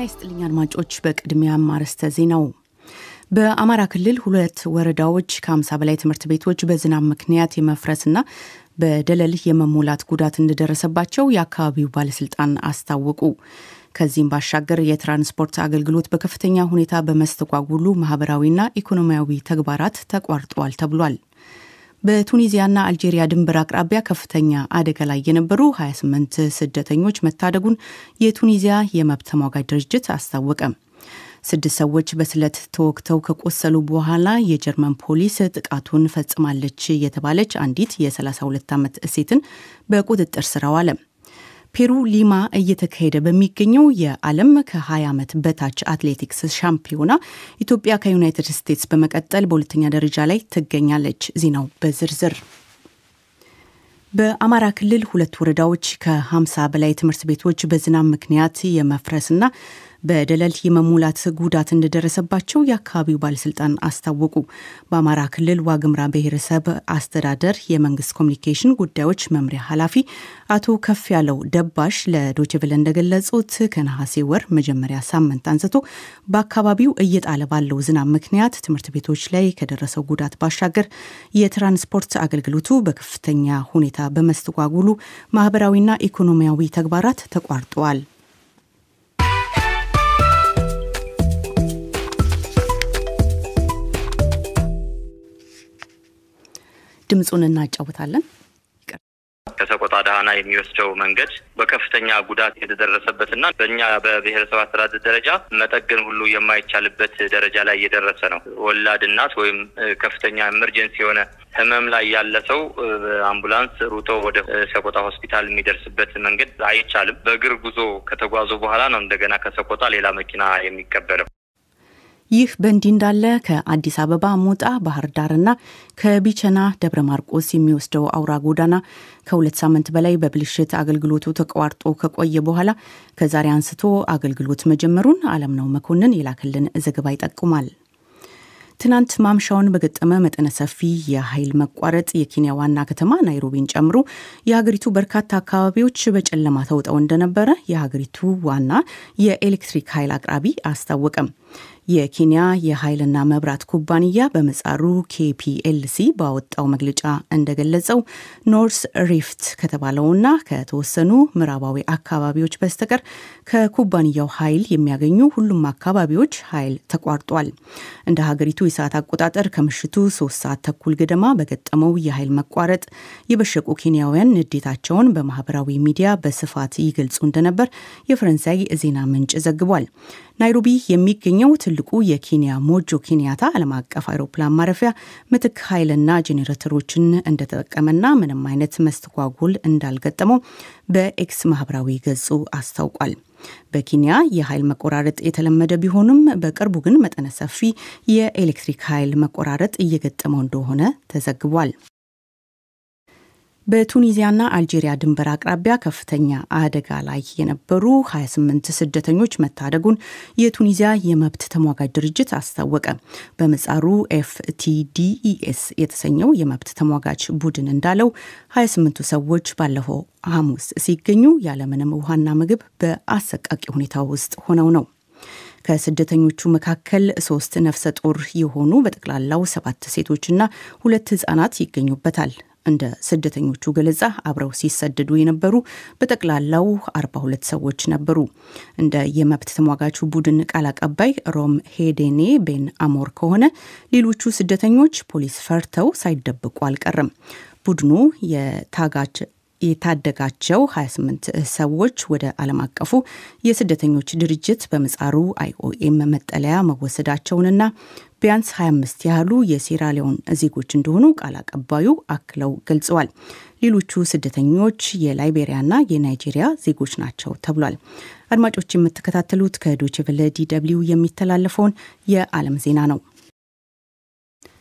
ይስጥልኝ አድማጮች። በቅድሚያም አርዕስተ ዜናው በአማራ ክልል ሁለት ወረዳዎች ከ50 በላይ ትምህርት ቤቶች በዝናብ ምክንያት የመፍረስና በደለል የመሞላት ጉዳት እንደደረሰባቸው የአካባቢው ባለስልጣን አስታወቁ። ከዚህም ባሻገር የትራንስፖርት አገልግሎት በከፍተኛ ሁኔታ በመስተጓጉሉ ማህበራዊና ኢኮኖሚያዊ ተግባራት ተቋርጠዋል ተብሏል። በቱኒዚያና አልጄሪያ ድንበር አቅራቢያ ከፍተኛ አደጋ ላይ የነበሩ 28 ስደተኞች መታደጉን የቱኒዚያ የመብት ተሟጋጅ ድርጅት አስታወቀ። ስድስት ሰዎች በስለት ተወግተው ከቆሰሉ በኋላ የጀርመን ፖሊስ ጥቃቱን ፈጽማለች የተባለች አንዲት የ32 ዓመት ሴትን በቁጥጥር ስር አዋለ። ፔሩ ሊማ እየተካሄደ በሚገኘው የዓለም ከ20 ዓመት በታች አትሌቲክስ ሻምፒዮና ኢትዮጵያ ከዩናይትድ ስቴትስ በመቀጠል በሁለተኛ ደረጃ ላይ ትገኛለች። ዜናው በዝርዝር በአማራ ክልል ሁለት ወረዳዎች ከ50 በላይ ትምህርት ቤቶች በዝናብ ምክንያት የመፍረስና በደለል የመሙላት ጉዳት እንደደረሰባቸው የአካባቢው ባለስልጣን አስታወቁ። በአማራ ክልል ዋግምራ ብሔረሰብ አስተዳደር የመንግስት ኮሚኒኬሽን ጉዳዮች መምሪያ ኃላፊ አቶ ከፍ ያለው ደባሽ ለዶችቭል እንደገለጹት ከነሐሴ ወር መጀመሪያ ሳምንት አንስቶ በአካባቢው እየጣለ ባለው ዝናብ ምክንያት ትምህርት ቤቶች ላይ ከደረሰው ጉዳት ባሻገር የትራንስፖርት አገልግሎቱ በከፍተኛ ሁኔታ በመስተጓጉሉ ማህበራዊና ኢኮኖሚያዊ ተግባራት ተቋርጠዋል። ድምፁን እናጫውታለን። ከሰቆጣ ዳህና የሚወስደው መንገድ በከፍተኛ ጉዳት የተደረሰበትና በእኛ በብሔረሰብ አስተዳደር ደረጃ መጠገን ሁሉ የማይቻልበት ደረጃ ላይ እየደረሰ ነው። ወላድ እናት ወይም ከፍተኛ ኤመርጀንሲ የሆነ ህመም ላይ ያለ ሰው አምቡላንስ ሩጦ ወደ ሰቆጣ ሆስፒታል የሚደርስበት መንገድ አይቻልም። በእግር ጉዞ ከተጓዙ በኋላ ነው እንደገና ከሰቆጣ ሌላ መኪና የሚቀበለው። ይህ በእንዲህ እንዳለ ከአዲስ አበባ ሞጣ ባህር ዳርና ከቢቸና ደብረ ማርቆስ የሚወስደው አውራ ጎዳና ከሁለት ሳምንት በላይ በብልሽት አገልግሎቱ ተቋርጦ ከቆየ በኋላ ከዛሬ አንስቶ አገልግሎት መጀመሩን አለምነው መኮንን የላክልን ዘገባ ይጠቁማል። ትናንት ማምሻውን በገጠመ መጠነ ሰፊ የኃይል መቋረጥ የኬንያ ዋና ከተማ ናይሮቢን ጨምሮ የሀገሪቱ በርካታ አካባቢዎች በጨለማ ተውጠው እንደነበረ የሀገሪቱ ዋና የኤሌክትሪክ ኃይል አቅራቢ አስታወቀም። የኬንያ የኃይልና መብራት ኩባንያ በመጻሩ ኬፒኤልሲ ባወጣው መግለጫ እንደገለጸው ኖርስ ሪፍት ከተባለውና ከተወሰኑ ምዕራባዊ አካባቢዎች በስተቀር ከኩባንያው ኃይል የሚያገኙ ሁሉም አካባቢዎች ኃይል ተቋርጧል። እንደ ሀገሪቱ የሰዓት አቆጣጠር ከምሽቱ ሶስት ሰዓት ተኩል ገደማ በገጠመው የኃይል መቋረጥ የበሸቁ ኬንያውያን ንዴታቸውን በማህበራዊ ሚዲያ በስፋት ይገልጹ እንደነበር የፈረንሳይ ዜና ምንጭ ዘግቧል። ናይሮቢ የሚገኘው ትልቁ የኬንያ ሞጆ ኬንያታ ዓለም አቀፍ አውሮፕላን ማረፊያ ምትክ ኃይልና ጄኔሬተሮችን እንደተጠቀመና ምንም አይነት መስተጓጎል እንዳልገጠመው በኤክስ ማህበራዊ ገጹ አስታውቋል። በኬንያ የኃይል መቆራረጥ የተለመደ ቢሆንም በቅርቡ ግን መጠነ ሰፊ የኤሌክትሪክ ኃይል መቆራረጥ እየገጠመው እንደሆነ ተዘግቧል። በቱኒዚያና አልጄሪያ ድንበር አቅራቢያ ከፍተኛ አደጋ ላይ የነበሩ 28 ስደተኞች መታደጉን የቱኒዚያ የመብት ተሟጋጅ ድርጅት አስታወቀ። በምጻሩ ኤፍቲዲኢኤስ የተሰኘው የመብት ተሟጋች ቡድን እንዳለው 28ቱ ሰዎች ባለፈው ሐሙስ ሲገኙ ያለምንም ውሃና ምግብ በአሰቃቂ ሁኔታ ውስጥ ሆነው ነው። ከስደተኞቹ መካከል ሶስት ነፍሰ ጡር የሆኑ በጠቅላላው ሰባት ሴቶችና ሁለት ህጻናት ይገኙበታል። እንደ ስደተኞቹ ገለጻ አብረው ሲሰደዱ የነበሩ በጠቅላላው 42 ሰዎች ነበሩ። እንደ የመብት ተሟጋቹ ቡድን ቃል አቀባይ ሮም ሄዴኔ ቤን አሞር ከሆነ ሌሎቹ ስደተኞች ፖሊስ ፈርተው ሳይደብቁ አልቀረም። ቡድኑ የታጋጅ የታደጋቸው 28 ሰዎች ወደ ዓለም አቀፉ የስደተኞች ድርጅት በምጻሩ አይኦኤም መጠለያ መወሰዳቸውንና ቢያንስ 25 ያህሉ የሴራሊዮን ዜጎች እንደሆኑ ቃል አቀባዩ አክለው ገልጸዋል። ሌሎቹ ስደተኞች የላይቤሪያና የናይጄሪያ ዜጎች ናቸው ተብሏል። አድማጮች የምትከታተሉት ከዶችቨለ ዲ ደብልዩ የሚተላለፈውን የዓለም ዜና ነው።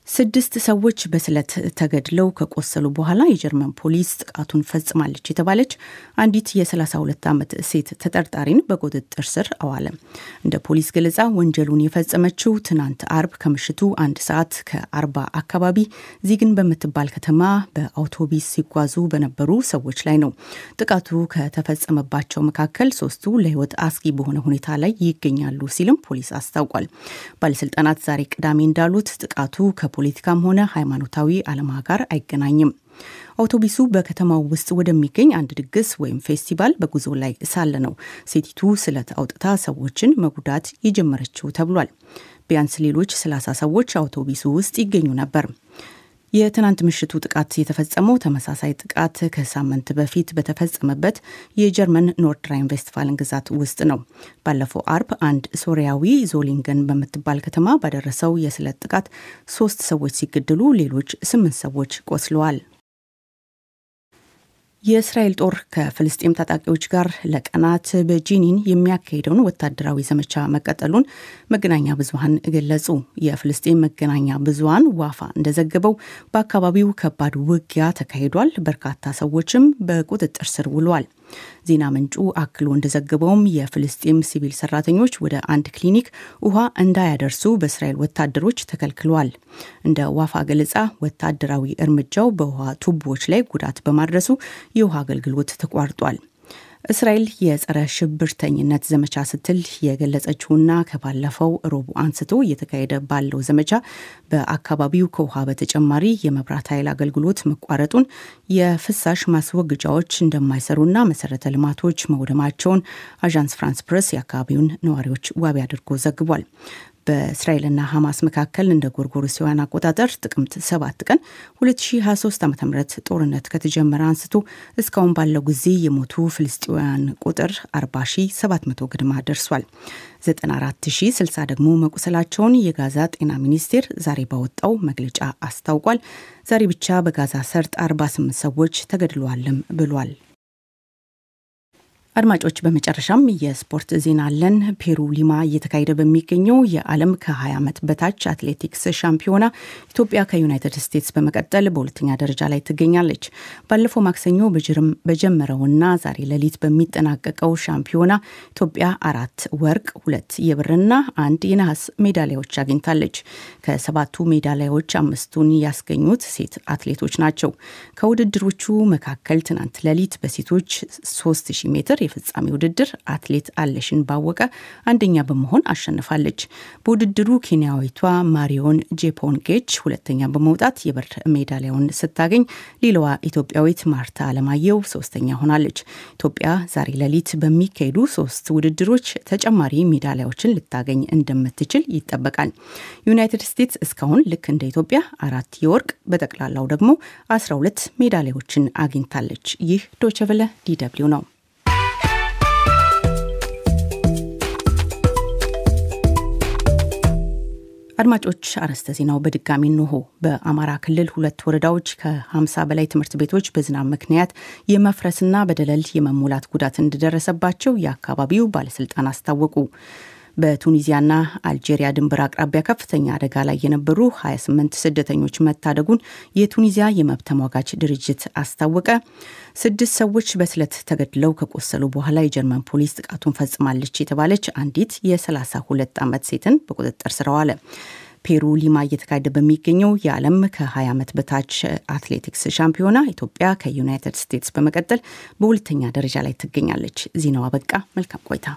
ስድስት ሰዎች በስለት ተገድለው ከቆሰሉ በኋላ የጀርመን ፖሊስ ጥቃቱን ፈጽማለች የተባለች አንዲት የ32 ዓመት ሴት ተጠርጣሪን በቁጥጥር ስር አዋለ። እንደ ፖሊስ ገለጻ ወንጀሉን የፈጸመችው ትናንት አርብ ከምሽቱ አንድ ሰዓት ከአርባ አካባቢ ዚግን በምትባል ከተማ በአውቶቢስ ሲጓዙ በነበሩ ሰዎች ላይ ነው። ጥቃቱ ከተፈጸመባቸው መካከል ሶስቱ ለሕይወት አስጊ በሆነ ሁኔታ ላይ ይገኛሉ ሲልም ፖሊስ አስታውቋል። ባለስልጣናት ዛሬ ቅዳሜ እንዳሉት ጥቃቱ ፖለቲካም ሆነ ሃይማኖታዊ ዓላማ ጋር አይገናኝም። አውቶቡሱ በከተማው ውስጥ ወደሚገኝ አንድ ድግስ ወይም ፌስቲቫል በጉዞ ላይ ሳለ ነው ሴቲቱ ስለት አውጥታ ሰዎችን መጉዳት የጀመረችው ተብሏል። ቢያንስ ሌሎች ሰላሳ ሰዎች አውቶቡሱ ውስጥ ይገኙ ነበር። የትናንት ምሽቱ ጥቃት የተፈጸመው ተመሳሳይ ጥቃት ከሳምንት በፊት በተፈጸመበት የጀርመን ኖርድ ራይን ቬስትፋልን ግዛት ውስጥ ነው። ባለፈው አርብ አንድ ሶሪያዊ ዞሊንገን በምትባል ከተማ ባደረሰው የስለት ጥቃት ሶስት ሰዎች ሲገደሉ ሌሎች ስምንት ሰዎች ቆስለዋል። የእስራኤል ጦር ከፍልስጤም ታጣቂዎች ጋር ለቀናት በጂኒን የሚያካሄደውን ወታደራዊ ዘመቻ መቀጠሉን መገናኛ ብዙኃን ገለጹ። የፍልስጤም መገናኛ ብዙኃን ዋፋ እንደዘገበው በአካባቢው ከባድ ውጊያ ተካሂዷል። በርካታ ሰዎችም በቁጥጥር ስር ውለዋል። ዜና ምንጩ አክሎ እንደዘገበውም የፍልስጤም ሲቪል ሰራተኞች ወደ አንድ ክሊኒክ ውሃ እንዳያደርሱ በእስራኤል ወታደሮች ተከልክለዋል። እንደ ዋፋ ገለጻ ወታደራዊ እርምጃው በውሃ ቱቦዎች ላይ ጉዳት በማድረሱ የውሃ አገልግሎት ተቋርጧል። እስራኤል የጸረ ሽብርተኝነት ዘመቻ ስትል የገለጸችውና ከባለፈው ረቡዕ አንስቶ እየተካሄደ ባለው ዘመቻ በአካባቢው ከውሃ በተጨማሪ የመብራት ኃይል አገልግሎት መቋረጡን፣ የፍሳሽ ማስወገጃዎች እንደማይሰሩና መሰረተ ልማቶች መውደማቸውን አዣንስ ፍራንስ ፕሬስ የአካባቢውን ነዋሪዎች ዋቢ አድርጎ ዘግቧል። በእስራኤልና ሐማስ መካከል እንደ ጎርጎሮሳውያን አቆጣጠር ጥቅምት 7 ቀን 2023 ዓ ም ጦርነት ከተጀመረ አንስቶ እስካሁን ባለው ጊዜ የሞቱ ፍልስጤውያን ቁጥር 40700 ግድማ ደርሷል። 94060 ደግሞ መቁሰላቸውን የጋዛ ጤና ሚኒስቴር ዛሬ ባወጣው መግለጫ አስታውቋል። ዛሬ ብቻ በጋዛ ሰርጥ 48 ሰዎች ተገድለዋልም ብሏል። አድማጮች በመጨረሻም የስፖርት ዜና አለን። ፔሩ ሊማ እየተካሄደ በሚገኘው የዓለም ከ20 ዓመት በታች አትሌቲክስ ሻምፒዮና ኢትዮጵያ ከዩናይትድ ስቴትስ በመቀጠል በሁለተኛ ደረጃ ላይ ትገኛለች። ባለፈው ማክሰኞ በጀመረውና ዛሬ ሌሊት በሚጠናቀቀው ሻምፒዮና ኢትዮጵያ አራት ወርቅ፣ ሁለት የብርና አንድ የነሐስ ሜዳሊያዎች አግኝታለች። ከሰባቱ ሜዳሊያዎች አምስቱን ያስገኙት ሴት አትሌቶች ናቸው። ከውድድሮቹ መካከል ትናንት ሌሊት በሴቶች 3000 ሜትር የፍጻሜ ውድድር አትሌት አለሽን ባወቀ አንደኛ በመሆን አሸንፋለች። በውድድሩ ኬንያዊቷ ማሪዮን ጄፖንጌች ሁለተኛ በመውጣት የብር ሜዳሊያውን ስታገኝ፣ ሌላዋ ኢትዮጵያዊት ማርታ አለማየሁ ሶስተኛ ሆናለች። ኢትዮጵያ ዛሬ ሌሊት በሚካሄዱ ሶስት ውድድሮች ተጨማሪ ሜዳሊያዎችን ልታገኝ እንደምትችል ይጠበቃል። ዩናይትድ ስቴትስ እስካሁን ልክ እንደ ኢትዮጵያ አራት የወርቅ በጠቅላላው ደግሞ 12 ሜዳሊያዎችን አግኝታለች። ይህ ዶቸቨለ ዲደብሊው ነው። አድማጮች አርዕስተ ዜናው በድጋሚ እንሆ። በአማራ ክልል ሁለት ወረዳዎች ከ50 በላይ ትምህርት ቤቶች በዝናብ ምክንያት የመፍረስና በደለል የመሙላት ጉዳት እንደደረሰባቸው የአካባቢው ባለስልጣን አስታወቁ። በቱኒዚያና አልጄሪያ ድንበር አቅራቢያ ከፍተኛ አደጋ ላይ የነበሩ 28 ስደተኞች መታደጉን የቱኒዚያ የመብት ተሟጋች ድርጅት አስታወቀ። ስድስት ሰዎች በስለት ተገድለው ከቆሰሉ በኋላ የጀርመን ፖሊስ ጥቃቱን ፈጽማለች የተባለች አንዲት የ32 ዓመት ሴትን በቁጥጥር ስር አዋለ። ፔሩ ሊማ እየተካሄደ በሚገኘው የዓለም ከ20 ዓመት በታች አትሌቲክስ ሻምፒዮና ኢትዮጵያ ከዩናይትድ ስቴትስ በመቀጠል በሁለተኛ ደረጃ ላይ ትገኛለች። ዜናው አበቃ። መልካም ቆይታ።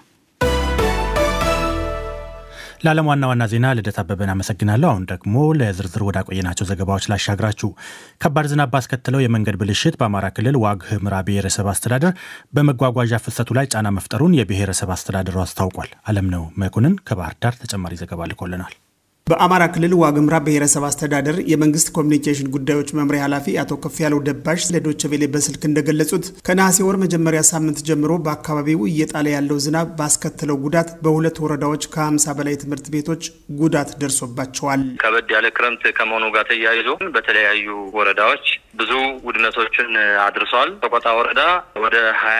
ለዓለም ዋና ዋና ዜና ልደት አበበን አመሰግናለሁ። አሁን ደግሞ ለዝርዝር ወዳቆየናቸው ዘገባዎች ላሻግራችሁ። ከባድ ዝናብ ባስከተለው የመንገድ ብልሽት በአማራ ክልል ዋግ ኽምራ ብሔረሰብ አስተዳደር በመጓጓዣ ፍሰቱ ላይ ጫና መፍጠሩን የብሔረሰብ አስተዳደሩ አስታውቋል። አለምነው መኮንን ከባህር ዳር ተጨማሪ ዘገባ ልኮልናል። በአማራ ክልል ዋግምራ ብሔረሰብ አስተዳደር የመንግስት ኮሚኒኬሽን ጉዳዮች መምሪያ ኃላፊ አቶ ከፍ ያለው ደባሽ ለዶቼ ቬሌ በስልክ እንደገለጹት ከነሐሴ ወር መጀመሪያ ሳምንት ጀምሮ በአካባቢው እየጣለ ያለው ዝናብ ባስከተለው ጉዳት በሁለት ወረዳዎች ከ50 በላይ ትምህርት ቤቶች ጉዳት ደርሶባቸዋል። ከበድ ያለ ክረምት ከመሆኑ ጋር ተያይዞ በተለያዩ ወረዳዎች ብዙ ውድመቶችን አድርሷል። ሰቆጣ ወረዳ ወደ ሀያ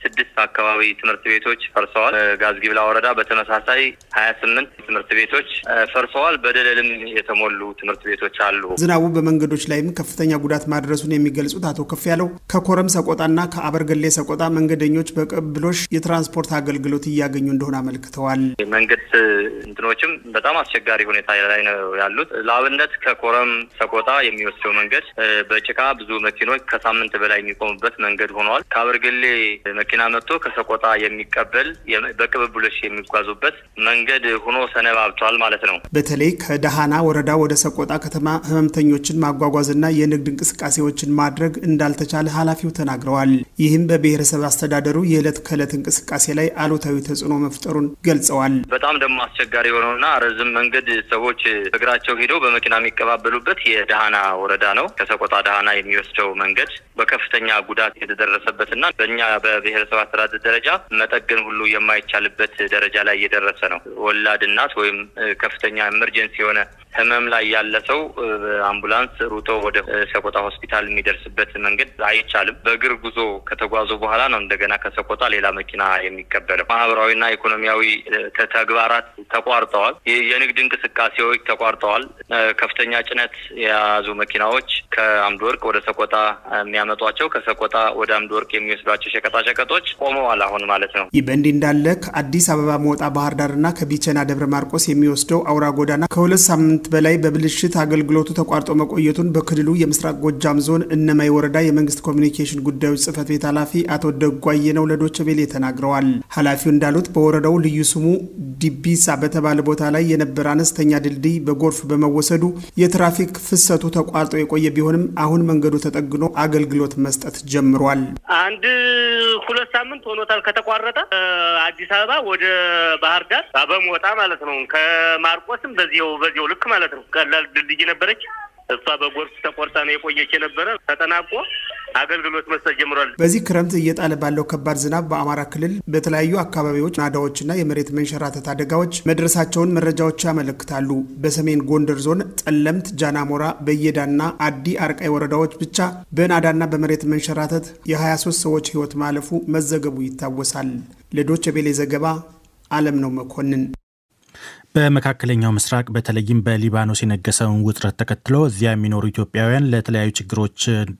ስድስት አካባቢ ትምህርት ቤቶች ፈርሰዋል። ጋዝጊብላ ወረዳ በተመሳሳይ ሀያ ስምንት ትምህርት ቤቶች ፈርሰዋል። በደለልም የተሞሉ ትምህርት ቤቶች አሉ። ዝናቡ በመንገዶች ላይም ከፍተኛ ጉዳት ማድረሱን የሚገልጹት አቶ ከፍ ያለው ከኮረም ሰቆጣና ከአበርገሌ ሰቆጣ መንገደኞች በቅብብሎሽ የትራንስፖርት አገልግሎት እያገኙ እንደሆነ አመልክተዋል። መንገድ እንትኖችም በጣም አስቸጋሪ ሁኔታ ላይ ነው ያሉት። ለአብነት ከኮረም ሰቆጣ የሚወስደው መንገድ በጭቃ ብዙ መኪኖች ከሳምንት በላይ የሚቆሙበት መንገድ ሆነዋል። ከአበርገሌ መኪና መጥቶ ከሰቆጣ የሚቀበል በቅብብሎሽ የሚጓዙበት መንገድ ሆኖ ሰነባብቷል ማለት ነው። በተለይ ከደሃና ወረዳ ወደ ሰቆጣ ከተማ ህመምተኞችን ማጓጓዝና የንግድ እንቅስቃሴዎችን ማድረግ እንዳልተቻለ ኃላፊው ተናግረዋል። ይህም በብሔረሰብ አስተዳደሩ የዕለት ከዕለት እንቅስቃሴ ላይ አሉታዊ ተጽዕኖ መፍጠሩን ገልጸዋል። በጣም ደግሞ አስቸጋሪ የሆነውና ረዝም መንገድ ሰዎች እግራቸው ሄደው በመኪና የሚቀባበሉበት የደሃና ወረዳ ነው። ከሰቆጣ ደሃና የሚወስደው መንገድ በከፍተኛ ጉዳት የተደረሰበትና በእኛ በብሔረሰብ አስተዳደር ደረጃ መጠገን ሁሉ የማይቻልበት ደረጃ ላይ እየደረሰ ነው። ወላድ እናት ወይም ከፍተኛ ኤመርጀንሲ የሆነ ህመም ላይ ያለ ሰው አምቡላንስ ሩጦ ወደ ሰቆጣ ሆስፒታል የሚደርስበት መንገድ አይቻልም። በእግር ጉዞ ከተጓዙ በኋላ ነው እንደገና ከሰቆጣ ሌላ መኪና የሚቀበለው። ማህበራዊና ኢኮኖሚያዊ ተግባራት ተቋርጠዋል። የንግድ እንቅስቃሴዎች ተቋርጠዋል። ከፍተኛ ጭነት የያዙ መኪናዎች ከአምድ ወርቅ ወደ ሰቆጣ የሚያመጧቸው ከሰቆጣ ወደ አምድ ወርቅ የሚወስዷቸው ሸቀጣሸቀጦች ቆመዋል አሁን ማለት ነው። ይህ በእንዲህ እንዳለ ከአዲስ አበባ መውጣ ባህር ዳርና ከቢቸና ደብረ ማርቆስ የሚወስደው አውራ ጎዳና ከሁለት ሳምንት በላይ በብልሽት አገልግሎቱ ተቋርጦ መቆየቱን በክልሉ የምስራቅ ጎጃም ዞን እነማይ ወረዳ የመንግስት ኮሚኒኬሽን ጉዳዮች ጽህፈት ቤት ኃላፊ አቶ ደጓየ ነው ለዶቼ ቬለ ተናግረዋል። ኃላፊው እንዳሉት በወረዳው ልዩ ስሙ ዲቢሳ በተባለ ቦታ ላይ የነበረ አነስተኛ ድልድይ በጎርፍ በመወሰዱ የትራፊክ ፍሰቱ ተቋርጦ የቆየ ቢሆንም አሁን መንገዱ ተጠግኖ አገልግሎት መስጠት ጀምሯል። አንድ ሁለት ሳምንት ሆኖታል ከተቋረጠ። አዲስ አበባ ወደ ባህር ዳር በሞጣ ማለት ነው። ከማርቆስም በዚው በዚው ልክ ማለት ነው። ቀላል ድልድይ ነበረች። እሷ በጎርፍ ተቆርጣ ነው የቆየች የነበረ ተጠናቆ አገልግሎት መስጠት ጀምሯል። በዚህ ክረምት እየጣለ ባለው ከባድ ዝናብ በአማራ ክልል በተለያዩ አካባቢዎች ናዳዎችና የመሬት መንሸራተት አደጋዎች መድረሳቸውን መረጃዎች ያመለክታሉ። በሰሜን ጎንደር ዞን ጠለምት፣ ጃናሞራ፣ በየዳና አዲ አርቃይ ወረዳዎች ብቻ በናዳና በመሬት መንሸራተት የ23 ሰዎች ሕይወት ማለፉ መዘገቡ ይታወሳል። ለዶቼ ቬሌ ዘገባ አለም ነው መኮንን። በመካከለኛው ምስራቅ በተለይም በሊባኖስ የነገሰውን ውጥረት ተከትሎ እዚያ የሚኖሩ ኢትዮጵያውያን ለተለያዩ ችግሮች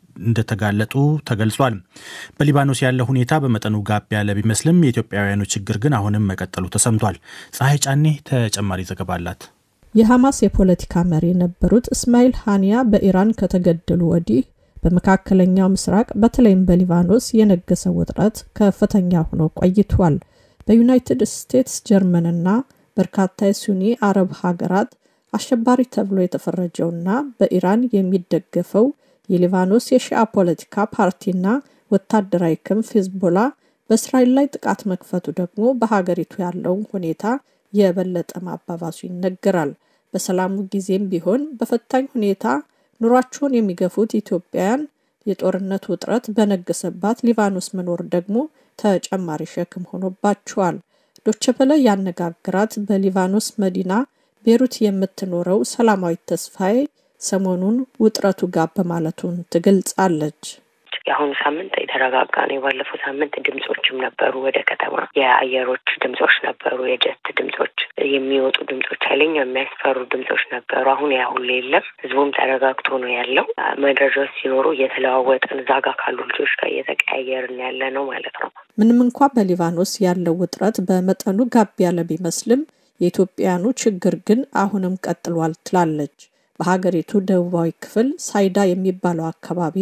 እንደተጋለጡ ተገልጿል። በሊባኖስ ያለው ሁኔታ በመጠኑ ጋብ ያለ ቢመስልም የኢትዮጵያውያኑ ችግር ግን አሁንም መቀጠሉ ተሰምቷል። ፀሐይ ጫኔ ተጨማሪ ዘገባ አላት። የሐማስ የፖለቲካ መሪ የነበሩት እስማኤል ሃኒያ በኢራን ከተገደሉ ወዲህ በመካከለኛው ምስራቅ በተለይም በሊባኖስ የነገሰው ውጥረት ከፍተኛ ሆኖ ቆይቷል። በዩናይትድ ስቴትስ ጀርመንና በርካታ የሱኒ አረብ ሀገራት አሸባሪ ተብሎ የተፈረጀውና በኢራን የሚደገፈው የሊባኖስ የሺአ ፖለቲካ ፓርቲና ወታደራዊ ክንፍ ሂዝቦላ በእስራኤል ላይ ጥቃት መክፈቱ ደግሞ በሀገሪቱ ያለውን ሁኔታ የበለጠ ማባባሱ ይነገራል። በሰላሙ ጊዜም ቢሆን በፈታኝ ሁኔታ ኑሯቸውን የሚገፉት ኢትዮጵያውያን የጦርነት ውጥረት በነገሰባት ሊባኖስ መኖር ደግሞ ተጨማሪ ሸክም ሆኖባቸዋል። ዶቸበለ ያነጋግራት በሊባኖስ መዲና ቤሩት የምትኖረው ሰላማዊት ተስፋዬ ሰሞኑን ውጥረቱ ጋር በማለቱን ትገልጻለች። የአሁኑ ሳምንት የተረጋጋ ነው። የባለፈው ሳምንት ድምጾችም ነበሩ፣ ወደ ከተማ የአየሮች ድምጾች ነበሩ፣ የጀት ድምጾች፣ የሚወጡ ድምጾች፣ ኃይለኛ የሚያስፈሩ ድምጾች ነበሩ። አሁን ያ ሁሉ የለም። ህዝቡም ተረጋግቶ ነው ያለው። መረጃዎች ሲኖሩ እየተለዋወጥን እዛ ጋ ካሉ ልጆች ጋር እየተቀያየርን ያለ ነው ማለት ነው። ምንም እንኳ በሊባኖስ ያለው ውጥረት በመጠኑ ጋብ ያለ ቢመስልም የኢትዮጵያውያኑ ችግር ግን አሁንም ቀጥሏል ትላለች። በሀገሪቱ ደቡባዊ ክፍል ሳይዳ የሚባለው አካባቢ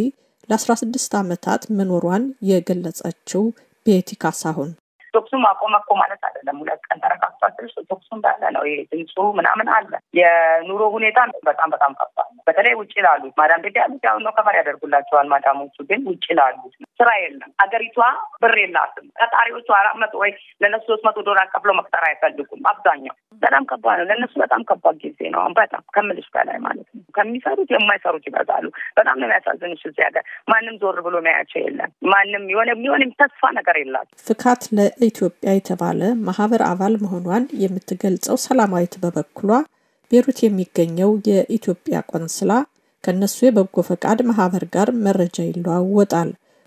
ለ16 ዓመታት መኖሯን የገለጸችው ቤቲ ካሳሁን ቶክሱ ማቆም እኮ ማለት አይደለም። ሁለት ቀን ተረጋግቷል ስልሽ ቶክሱ እንዳለ ነው። ይሄ ድምፁ ምናምን አለ። የኑሮ ሁኔታ በጣም በጣም ከባድ ነው። በተለይ ውጭ ላሉት ማዳም ቤት ያሉት ያው ነው ከበር ያደርጉላቸዋል። ማዳሞቹ ግን ውጭ ላሉት ስራ የለም። አገሪቷ ብር የላትም። ቀጣሪዎቹ አራት መቶ ወይ ለነሱ ሶስት መቶ ዶላር ከፍሎ መቅጠር አይፈልጉም። አብዛኛው በጣም ከባድ ነው። ለእነሱ በጣም ከባድ ጊዜ ነው። በጣም ከምልሽ በላይ ማለት ነው። ከሚሰሩት የማይሰሩት ይበዛሉ። በጣም ነው የሚያሳዝንሽ። እዚህ ሀገር ማንም ዞር ብሎ የሚያያቸው የለም። ማንም የሆነ የሆነ ተስፋ ነገር የላቸው። ፍካት ለኢትዮጵያ የተባለ ማህበር አባል መሆኗን የምትገልጸው ሰላማዊት በበኩሏ ቤሩት የሚገኘው የኢትዮጵያ ቆንስላ ከእነሱ የበጎ ፈቃድ ማህበር ጋር መረጃ ይለዋወጣል።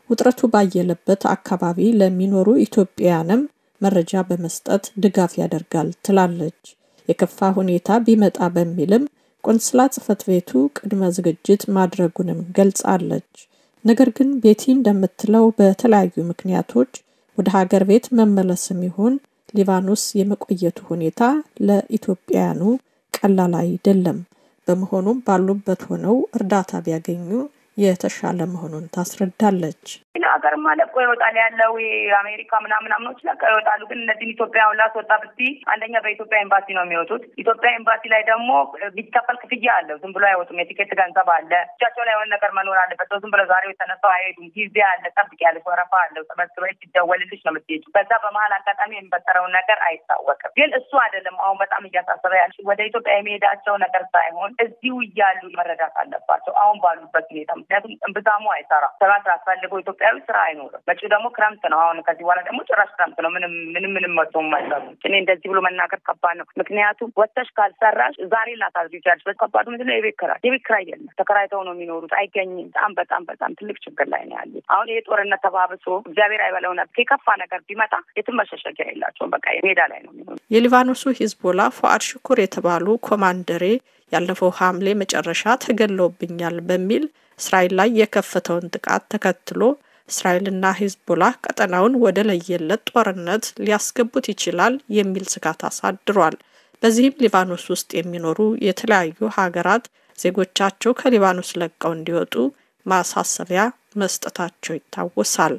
ውጥረቱ ባየለበት አካባቢ ለሚኖሩ ኢትዮጵያውያንም መረጃ በመስጠት ድጋፍ ያደርጋል ትላለች። የከፋ ሁኔታ ቢመጣ በሚልም ቆንስላ ጽሕፈት ቤቱ ቅድመ ዝግጅት ማድረጉንም ገልጻለች። ነገር ግን ቤቲ እንደምትለው በተለያዩ ምክንያቶች ወደ ሀገር ቤት መመለስም ይሁን ሊባኖስ የመቆየቱ ሁኔታ ለኢትዮጵያውያኑ ቀላል አይደለም። በመሆኑም ባሉበት ሆነው እርዳታ ቢያገኙ የተሻለ መሆኑን ታስረዳለች። ሀገርማ ለቆ ይወጣል ያለው የአሜሪካ ምናምን ምናምኖች ለቀ ይወጣሉ። ግን እነዚህም ኢትዮጵያውን ላስወጣ ብቲ አንደኛ በኢትዮጵያ ኤምባሲ ነው የሚወጡት። ኢትዮጵያ ኤምባሲ ላይ ደግሞ ቢከፈል ክፍያ አለው። ዝም ብሎ አይወጡም። የቲኬት ገንዘብ አለ። እጃቸው ላይ የሆነ ነገር መኖር አለበት። ዝም ብሎ ዛሬ የተነሳው አይሄዱም። ጊዜ አለ፣ ጠብቅ ያለች ወረፋ አለው። ተመዝግበሽ ሲደወልልሽ ነው የምትሄጂው። በዛ በመሀል አጋጣሚ የሚፈጠረውን ነገር አይታወቅም። ግን እሱ አይደለም አሁን በጣም እያሳሰበ ያለች ወደ ኢትዮጵያ የሚሄዳቸው ነገር ሳይሆን እዚሁ እያሉ መረዳት አለባቸው አሁን ባሉበት ሁኔታ። ምክንያቱም እምብዛሙ አይሰራ ስራ ስላስፈልገው ኢትዮጵያዊ ስራ አይኖርም። መጪው ደግሞ ክረምት ነው። አሁን ከዚህ በኋላ ደግሞ ጭራሽ ክረምት ነው። ምንም ምንም ምንም መጥቶ የማይሰሩ እኔ እንደዚህ ብሎ መናገር ከባድ ነው። ምክንያቱም ወጥተሽ ካልሰራሽ ዛሬ ላታድሪ ይችላለች። ከባዱ ምንድን ነው? የቤት ኪራይ የቤት ኪራይ የለም። ተከራይተው ነው የሚኖሩት። አይገኝም። በጣም በጣም በጣም ትልቅ ችግር ላይ ነው ያሉት። አሁን ይሄ ጦርነት ተባብሶ እግዚአብሔር አይበለው ነበር የከፋ ነገር ቢመጣ የትም መሸሸጊያ የላቸውም። በቃ ሜዳ ላይ ነው የሚሆኑ። የሊባኖሱ ሂዝቦላ ፉአድ ሽኩር የተባሉ ኮማንደሬ ያለፈው ሐምሌ መጨረሻ ተገለውብኛል በሚል እስራኤል ላይ የከፈተውን ጥቃት ተከትሎ እስራኤልና ሂዝቦላ ቀጠናውን ወደ ለየለት ጦርነት ሊያስገቡት ይችላል የሚል ስጋት አሳድሯል። በዚህም ሊባኖስ ውስጥ የሚኖሩ የተለያዩ ሀገራት ዜጎቻቸው ከሊባኖስ ለቀው እንዲወጡ ማሳሰቢያ መስጠታቸው ይታወሳል።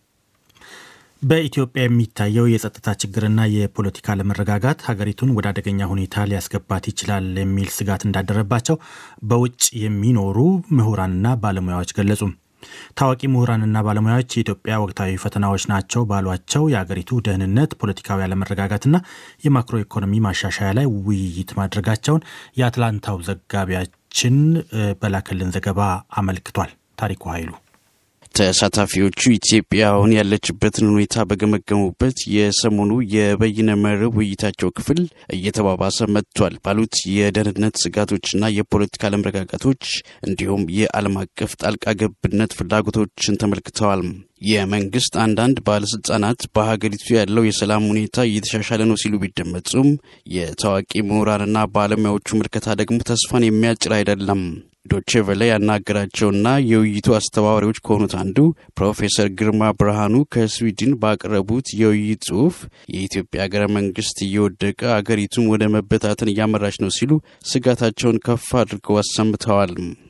በኢትዮጵያ የሚታየው የጸጥታ ችግርና የፖለቲካ አለመረጋጋት ሀገሪቱን ወደ አደገኛ ሁኔታ ሊያስገባት ይችላል የሚል ስጋት እንዳደረባቸው በውጭ የሚኖሩ ምሁራንና ባለሙያዎች ገለጹ። ታዋቂ ምሁራንና ባለሙያዎች የኢትዮጵያ ወቅታዊ ፈተናዎች ናቸው ባሏቸው የአገሪቱ ደህንነት፣ ፖለቲካዊ አለመረጋጋትና የማክሮ ኢኮኖሚ ማሻሻያ ላይ ውይይት ማድረጋቸውን የአትላንታው ዘጋቢያችን በላከልን ዘገባ አመልክቷል። ታሪኩ ኃይሉ ተሳታፊዎቹ ኢትዮጵያ አሁን ያለችበትን ሁኔታ በገመገሙበት የሰሞኑ የበይነ መረብ ውይይታቸው ክፍል እየተባባሰ መጥቷል ባሉት የደህንነት ስጋቶችና የፖለቲካ አለመረጋጋቶች እንዲሁም የዓለም አቀፍ ጣልቃ ገብነት ፍላጎቶችን ተመልክተዋል። የመንግስት አንዳንድ ባለስልጣናት በሀገሪቱ ያለው የሰላም ሁኔታ እየተሻሻለ ነው ሲሉ ቢደመጹም የታዋቂ ምሁራንና ባለሙያዎቹ ምልከታ ደግሞ ተስፋን የሚያጭር አይደለም። ዶቼ ቬለ ያናገራቸውና የውይይቱ አስተባባሪዎች ከሆኑት አንዱ ፕሮፌሰር ግርማ ብርሃኑ ከስዊድን ባቀረቡት የውይይት ጽሑፍ የኢትዮጵያ ሀገረ መንግስት እየወደቀ አገሪቱን ወደ መበታተን እያመራች ነው ሲሉ ስጋታቸውን ከፍ አድርገው አሰምተዋል።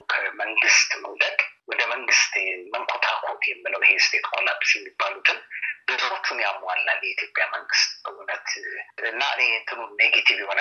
ከመንግስት መውደቅ ወደ መንግስት መንኮታኮት የምለው ይሄ ስቴት ኮላፕስ የሚባሉትን ብዙዎቹን ያሟላል የኢትዮጵያ መንግስት እውነት እና እኔ እንትኑ ኔጌቲቭ የሆነ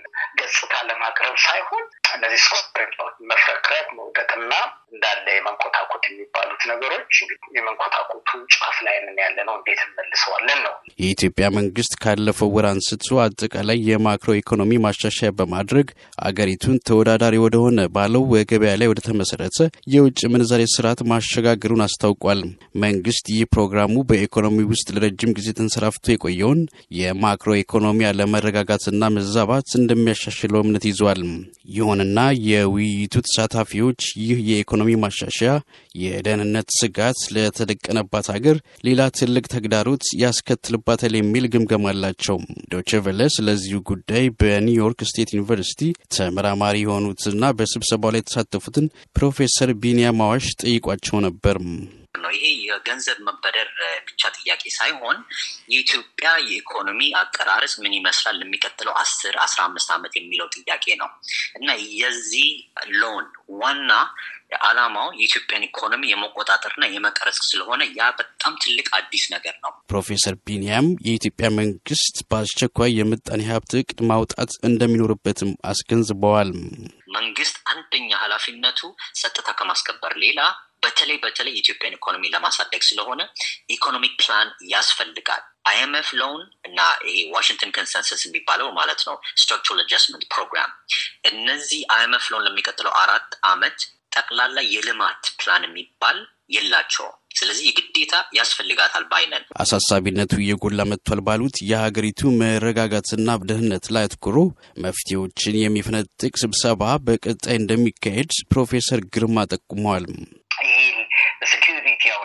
ገጽታ ለማቅረብ ሳይሆን እነዚህ ስኮሬቶች መፍረክረት፣ መውደቅና እንዳለ የመንኮታኮት የሚባሉት ነገሮች የመንኮታኮቱ ጫፍ ላይ ነን ያለ ነው። እንዴት እንመልሰዋለን ነው። የኢትዮጵያ መንግስት ካለፈው ወር አንስቶ አጠቃላይ የማክሮ ኢኮኖሚ ማሻሻያ በማድረግ አገሪቱን ተወዳዳሪ ወደሆነ ባለው ገበያ ላይ ወደ ተመሰረተ የውጭ ምንዛሬ ስርዓት ማሸጋገሩን አስታውቋል። መንግስት ይህ ፕሮግራሙ በኢኮኖሚ ውስጥ ለረጅም ጊዜ ተንሰራፍቶ የቆየውን የማክሮ ኢኮኖሚ አለመረጋጋትና መዛባት እንደሚያሻሽለው እምነት ይዟል። ይሁንና የውይይቱ ተሳታፊዎች ይህ የኢኮኖሚ ማሻሻያ የደህንነት ስጋት ለተደቀነባት ሀገር ሌላ ትልቅ ተግዳሮት ያስከትልባታል የሚል ግምገማ አላቸው። ዶቼ ቬለ ስለዚሁ ጉዳይ በኒውዮርክ ስቴት ዩኒቨርሲቲ ተመራማሪ የሆኑትና በስብሰባው ላይ የተሳተፉትን ፕሮፌሰር ቢኒያም አዋሽ ጠይቋቸው ነበር። ነው። ይሄ የገንዘብ መበደር ብቻ ጥያቄ ሳይሆን የኢትዮጵያ የኢኮኖሚ አቀራረጽ ምን ይመስላል ለሚቀጥለው አስር አስራ አምስት ዓመት የሚለው ጥያቄ ነው እና የዚህ ሎን ዋና ዓላማው የኢትዮጵያን ኢኮኖሚ የመቆጣጠርና የመቀረጽ ስለሆነ ያ በጣም ትልቅ አዲስ ነገር ነው። ፕሮፌሰር ቢንያም የኢትዮጵያ መንግስት በአስቸኳይ የምጣኔ ሀብት እቅድ ማውጣት እንደሚኖርበትም አስገንዝበዋል። መንግስት አንደኛ ኃላፊነቱ ጸጥታ ከማስከበር ሌላ በተለይ በተለይ የኢትዮጵያን ኢኮኖሚ ለማሳደግ ስለሆነ ኢኮኖሚክ ፕላን ያስፈልጋል። አይኤምኤፍ ሎን እና ይሄ ዋሽንግተን ኮንሰንሰስ የሚባለው ማለት ነው ስትራክቸራል አጀስትመንት ፕሮግራም እነዚህ አይኤምኤፍ ሎን ለሚቀጥለው አራት አመት ጠቅላላ የልማት ፕላን የሚባል የላቸውም። ስለዚህ የግዴታ ያስፈልጋታል ባይነን። አሳሳቢነቱ እየጎላ መጥቷል ባሉት የሀገሪቱ መረጋጋትና ደህንነት ላይ አትኩሮ መፍትሄዎችን የሚፈነጥቅ ስብሰባ በቀጣይ እንደሚካሄድ ፕሮፌሰር ግርማ ጠቁመዋል። ይህ በሴኪሪቲ አሁን ያልኩ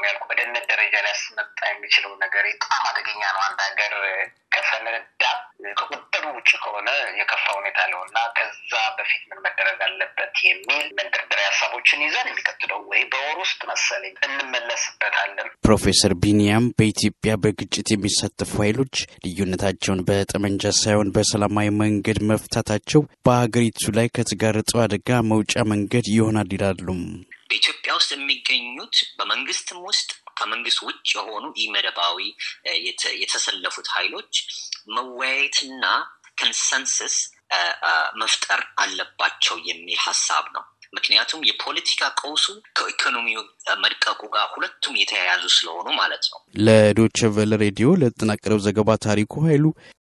በድህነት ደረጃ ሊያስመጣ የሚችለው ነገር በጣም አደገኛ ነው። አንድ ሀገር ከፈነዳ ከቁጥጥር ውጭ ከሆነ የከፋ ሁኔታ ነው እና ከዛ በፊት ምን መደረግ አለበት የሚል መንደርደሪያ ሀሳቦችን ይዘን የሚቀጥለው ወይ በወር ውስጥ መሰለኝ እንመለስበታለን። ፕሮፌሰር ቢኒያም በኢትዮጵያ በግጭት የሚሳተፉ ኃይሎች ልዩነታቸውን በጠመንጃ ሳይሆን በሰላማዊ መንገድ መፍታታቸው በሀገሪቱ ላይ ከተጋረጠው አደጋ መውጫ መንገድ ይሆናል ይላሉ። በኢትዮጵያ ውስጥ የሚገኙት በመንግስትም ውስጥ ከመንግስት ውጭ የሆኑ ኢመደባዊ የተሰለፉት ኃይሎች መወያየትና ኮንሰንሰስ መፍጠር አለባቸው የሚል ሀሳብ ነው። ምክንያቱም የፖለቲካ ቀውሱ ከኢኮኖሚው መድቀቁ ጋር ሁለቱም የተያያዙ ስለሆኑ ማለት ነው። ለዶቸ ቨለ ሬዲዮ ለተጠናቀረው ዘገባ ታሪኩ ኃይሉ